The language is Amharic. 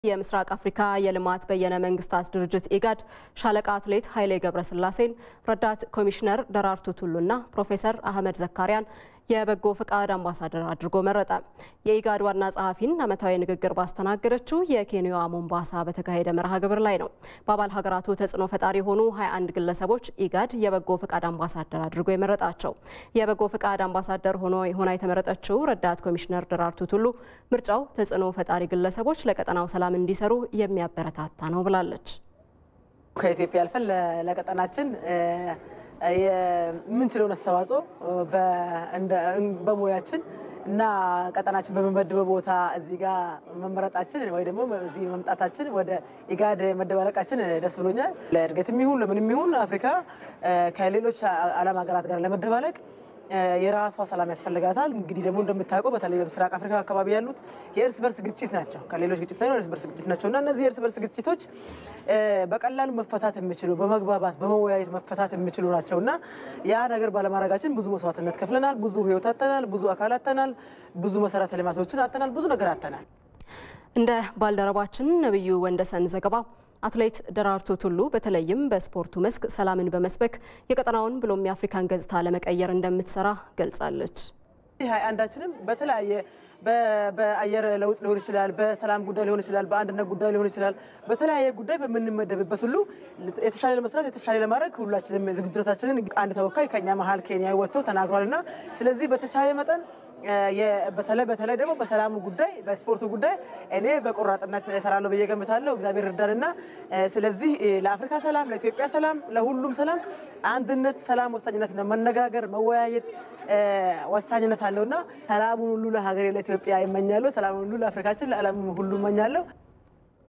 የምስራቅ አፍሪካ የልማት በየነ መንግስታት ድርጅት ኢጋድ ሻለቃ አትሌት ኃይሌ ገብረስላሴን ረዳት ኮሚሽነር ደራርቱ ቱሉና ፕሮፌሰር አህመድ ዘካሪያን የበጎ ፈቃድ አምባሳደር አድርጎ መረጠ። የኢጋድ ዋና ጸሐፊን ዓመታዊ ንግግር ባስተናገደችው የኬንያዋ ሞምባሳ በተካሄደ መርሃ ግብር ላይ ነው። በአባል ሀገራቱ ተጽዕኖ ፈጣሪ የሆኑ 21 ግለሰቦች ኢጋድ የበጎ ፈቃድ አምባሳደር አድርጎ የመረጣቸው። የበጎ ፈቃድ አምባሳደር ሆኖ ሆና የተመረጠችው ረዳት ኮሚሽነር ደራርቱ ቱሉ ምርጫው ተጽዕኖ ፈጣሪ ግለሰቦች ለቀጠናው ሰላም እንዲሰሩ የሚያበረታታ ነው ብላለች። ከኢትዮጵያ አልፈን ለቀጠናችን የምንችለውን አስተዋጽኦ በሙያችን እና ቀጠናችን በመመደበው ቦታ እዚህ ጋር መመረጣችን ወይ ደግሞ እዚህ መምጣታችን ወደ ኢጋድ መደባለቃችን ደስ ብሎኛል። ለእድገትም ይሁን ለምንም ይሁን አፍሪካ ከሌሎች ዓለም ሀገራት ጋር ለመደባለቅ የራሷ ሰላም ያስፈልጋታል። እንግዲህ ደግሞ እንደምታውቀው በተለይ በምስራቅ አፍሪካ አካባቢ ያሉት የእርስ በርስ ግጭት ናቸው። ከሌሎች ግጭት ሳይሆን እርስ በርስ ግጭት ናቸው እና እነዚህ የእርስ በርስ ግጭቶች በቀላሉ መፈታት የሚችሉ በመግባባት በመወያየት መፈታት የሚችሉ ናቸው እና ያ ነገር ባለማድረጋችን ብዙ መስዋዕትነት ከፍለናል። ብዙ ሕይወት አተናል። ብዙ አካል አተናል። ብዙ መሰረተ ልማቶችን አተናል። ብዙ ነገር አተናል። እንደ ባልደረባችን ነብዩ ወንደሰን ዘገባ አትሌት ደራርቱ ቱሉ በተለይም በስፖርቱ መስክ ሰላምን በመስበክ የቀጠናውን ብሎም የአፍሪካን ገጽታ ለመቀየር እንደምትሰራ ገልጻለች። ሀያ አንዳችንም በተለያየ በአየር ለውጥ ሊሆን ይችላል፣ በሰላም ጉዳይ ሊሆን ይችላል፣ በአንድነት ጉዳይ ሊሆን ይችላል። በተለያየ ጉዳይ በምንመደብበት ሁሉ የተሻለ ለመስራት የተሻለ ለማድረግ ሁላችንም ዝግጅታችንን አንድ ተወካይ ከኛ መሀል ኬንያ ወጥቶ ተናግሯል እና ስለዚህ በተቻለ መጠን በተለይ በተለይ ደግሞ በሰላሙ ጉዳይ በስፖርቱ ጉዳይ እኔ በቆራጥነት እሰራለሁ ብዬ ገምታለሁ። እግዚአብሔር እርዳንና ስለዚህ ለአፍሪካ ሰላም፣ ለኢትዮጵያ ሰላም፣ ለሁሉም ሰላም አንድነት፣ ሰላም ወሳኝነት ነው። መነጋገር፣ መወያየት ወሳኝነት አለውና ሰላሙን ሁሉ ለሀገሬ ለኢትዮጵያ ይመኛለሁ። ሰላሙን ሁሉ ለአፍሪካችን፣ ለዓለም ሁሉ እመኛለሁ።